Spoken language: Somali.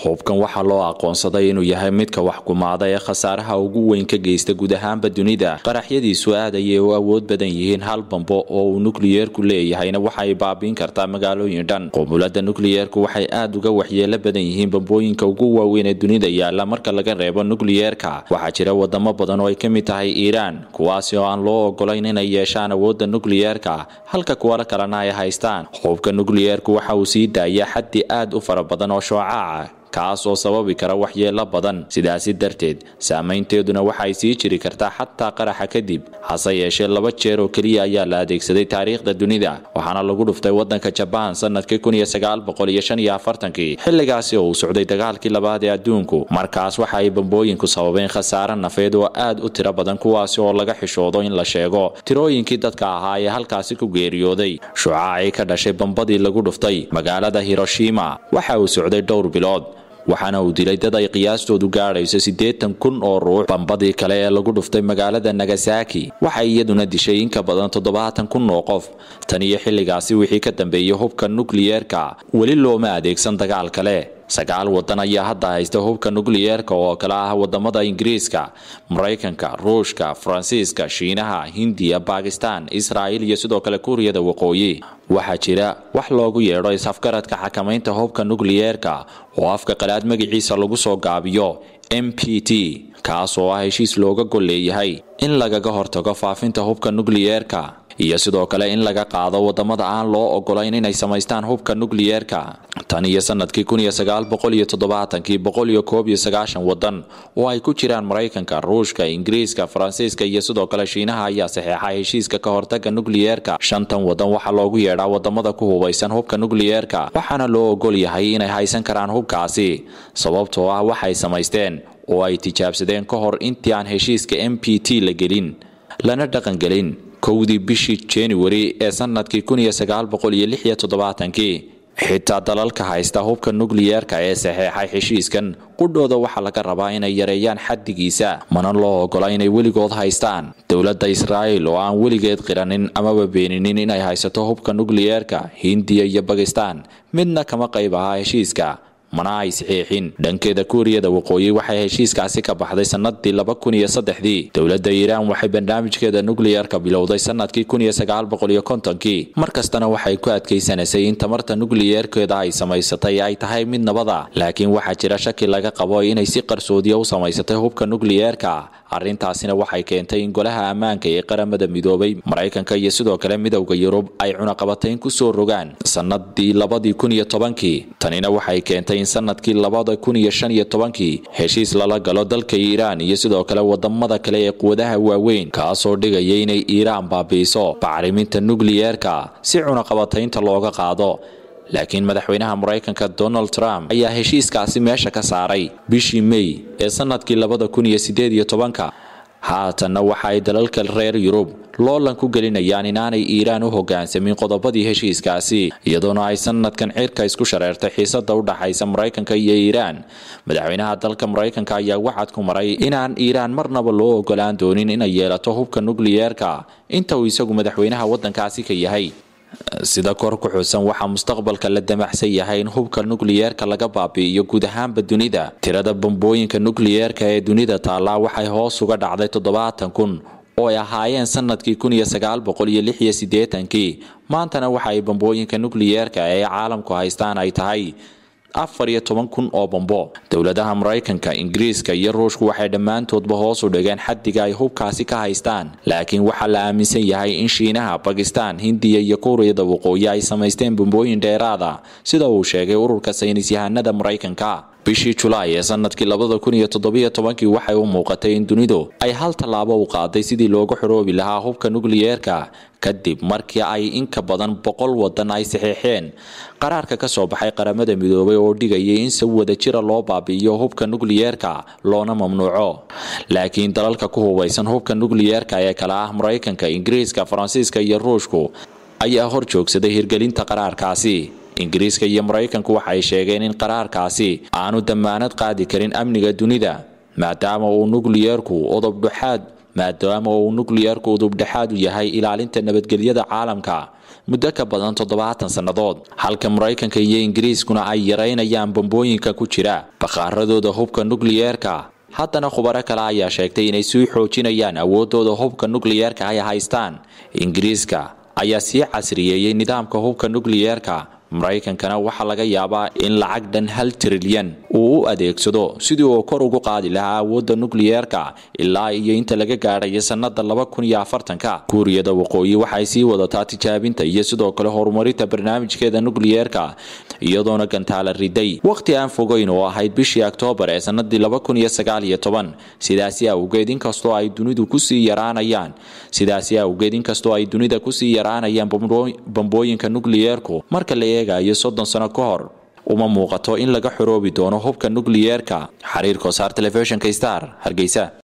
hubkan waxaa loo aqoonsaday inuu yahay midka wax kumaada ee khasaaraha ugu weyn ka geysta guud ahaanba dunida qaraxyadiisu aad ayay u awood badan yihiin hal bambo oo uu nukliyeerku leeyahayna waxay baabiin kartaa magaalooyin dhan qumulada nukliyeerku waxay aad uga waxyeelo badan yihiin bambooyinka ugu waaweyn ee dunida yaala marka laga reebo nukliyeerka waxaa jira wadamo badan oo ay ka mid tahay iiraan kuwaasi oo aan loo ogolayn inay yeeshaan awoodda nukliyeerka halka kuwala kalena ay haystaan hubka nukliyeerku waxa uu sii daaya xaddi aad u fara badan oo shoocaca kaas oo sababi kara waxyeelo badan sidaasi darteed saameynteeduna waxay sii jiri kartaa xataa qaraxa kadib hase yeeshee laba jeer oo keliya ayaa la adeegsaday taariikhda dunida waxaana lagu dhuftay wadanka jabaan sanadkii xilligaasi oo uu socday dagaalkii labaad ee adduunku markaas waxa ay bambooyinku sababeen khasaare nafeed oo aad u tiro badan kuwaasi oo laga xishoodo in la sheego tirooyinkii dadka ahaa ee halkaasi ku geeriyooday shucaacii ka dhashay bambadii lagu dhuftay magaalada hiroshima waxa uu socday dhowr bilood waxaana uu dilay dad ay qiyaastoodu gaadhayso siddeetan kun oo ruux bambadii kale ee lagu dhuftay magaalada nagasaki waxay iyaduna dishay in ka badan toddobaatan kun oo qof tan iyo xilligaasi wixii ka dambeeyey hubka nukliyeerka weli looma adeegsan dagaal kale sagaal wadan ayaa hadda haysta hubka nukliyeerka oo kale ah wadamada ingiriiska maraykanka ruushka faransiiska shiinaha hindiya bakistan israa'il iyo sidoo kale kuuriyada waqooyi waxaa jira wax loogu yeedho is-afgaradka xakamaynta hubka nukliyeerka oo afka qalaad magaciisa lagu soo gaabiyo m p t kaas oo ah heshiis looga gol leeyahay in lagaga hortago faafinta hubka nukliyeerka iyo sidoo kale in laga qaado wadamada aan loo ogolayn inay samaystaan hubka nukliyeerka tan iyo sanadkii wadan oo ay ku jiraan maraykanka ruushka ingiriiska faransiiska iyo sidoo kale shiinaha ayaa saxeexay heshiiska ka hortaga nukliyeerka shantan wadan waxaa loogu yeedhaa wadamada ku hubaysan hubka nukliyeerka waxaana loo ogol yahay inay haysan karaan hubkaasi sababtoo ah waxay samaysteen oo ay tijaabsadeen ka hor intii aan heshiiska m p t la gelin lana dhaqangelin kowdii bishii januari ee sanadkii xitaa dalalka haysta hubka nukliyeerka ee saxeexay heshiiskan qudhooda waxaa laga rabaa inay yareeyaan xaddigiisa mana loo ogola inay weligood haystaan dowladda israa'il oo aan weligeed qiranin amaba beeninin inay haysato hubka nukliyeerka hindiya iyo bakistan midna kama qayb ahaa heshiiska mana ay saxiixin dhankeeda kuuriyada waqooyi waxay heshiiskaasi ka baxday sanadii laba kun iyo saddexdii dowladda iiraan waxay barnaamijkeeda nukliyeerka bilowday sanadkii kun iyo sagaal boqol iyo kontonkii mar kastana waxay ku adkaysanaysay in tamarta nukliyeerkeeda ay samaysatay ay tahay mid nabada laakiin waxaa jira shaki laga qabo inay si qarsoodiya u samaysatay hubka nukliyeerka arrintaasina waxay keentay in golaha ammaanka ee qaramada midoobay maraykanka iyo sidoo kale midowda yurub ay cunaqabatayn ku soo rogaan sanadii labadii kun iyo tobankii tanina waxay keentay in sanadkii labada kun iyo shan iyo tobankii heshiis lala galo dalka iiraan iyo sidoo kale wadamada kale ee quwadaha waaweyn kaasoo dhigaya inay iiraan baabi'iso bacriminta nukliyeerka si cunaqabataynta looga qaado laakiin madaxweynaha maraykanka donald trump ayaa heshiiskaasi meesha ka saaray bishii mey ee sanadkii labada kun iyo sideed iyo tobanka haatanna waxa ay dalalka reer yurub loolan ku gelinayaan inaanay iiraan u hogaansamin qodobadii heshiiskaasi iyadoona ay sanadkan cirka isku shareertay xiisada u dhaxaysa maraykanka iyo iiraan madaxweynaha dalka maraykanka ayaa wacad ku maray inaan iiraan marnaba loo ogolaan doonin inay yeelato hubka nukliyeerka inta uu isagu madaxweynaha wadankaasi ka yahay sida kor ku xusan waxaa mustaqbalka la damaxsan yahay in hubka nukliyeerka laga baabi'iyo guud ahaanba dunida tirada bambooyinka nukliyeerka ee dunida taallaa waxay hoos uga dhacday toddobaatan kun oo ay ahaayeen sanadkii kun iyo sagaal boqol iyo lix iyo siddeetankii maantana waxa ay bambooyinka nukliyeerka ee caalamku haystaan ay tahay afar iyo toban kun oo bambo dowladaha maraykanka ingiriiska iyo ruushku waxay dhammaantoodba hoos u dhigeen xaddiga ay hubkaasi ka haystaan laakiin waxaa la aaminsan yahay in shiinaha bakistan hindiya iyo kuuriyada waqooyi ay samaysteen bambooyin dheeraada sida uu sheegay ururka saynis yahanada maraykanka bishii julaay ee sanadkii labada kun iyo toddobiyo tobankii waxay u muuqatay in dunidu ay hal tallaabo u qaaday sidii looga xoroobi lahaa hubka nukliyeerka kadib markii ay inka badan boqol wadan ay saxeexeen qaraarka ka soo baxay qaramada midoobay oo dhigayay in si wada jira loo baabi'iyo hubka nukliyeerka loona mamnuuco laakiin dalalka ku hubaysan hubka nukliyeerka ee kale ah maraykanka ingiriiska faransiiska iyo ruushku ayaa hor joogsaday hirgelinta qaraarkaasi ingiriiska iyo maraykanku waxay sheegeen in qaraarkaasi aanu dammaanad qaadi karin amniga dunida maadaama uu nukliyeerku odob dhuxaad maadaama uu nukliyeerku udubdhexaad u yahay ilaalinta nabadgelyada caalamka muddo ka badan toddobaatan sannadood halka maraykanka iyo ingiriiskuna ay yaraynayaan bambooyinka ku jira bakaaradooda hubka nukliyeerka haddana khubaro kale ayaa sheegtay inay sii xoojinayaan awoodooda hubka nukliyeerka ay haystaan ingiriiska ayaa sii casriyeeyey nidaamka hubka nukliyeerka maraykankana waxaa laga yaabaa in lacag dhan hal trilyan uu u adeegsado sidii uu kor ugu qaadi lahaa awoodda nukliyeerka ilaa iyo inta laga gaadhayo sannada laba kun iyo afartanka kuuriyada waqooyi waxay sii wadataa tijaabinta iyo sidoo kale horumarinta barnaamijkeeda nukliyeerka iyadoona gantaala riday wakhti aan fogeyn oo ahayd bishii oktoobar ee sannadii laba kun iyo sagaal iyo toban sidaasi awgeed inkastoo ay dunidu kusii yaraanayaan sidaasi awgeed inkastoo ay dunida kusii yaraanayaan bambooyinka nukliyeerku marka la eegayo soddon sano ka hor uma muuqato in laga xoroobi doono hubka nukliyeerka xiriirka saar telefishinka star hargeysa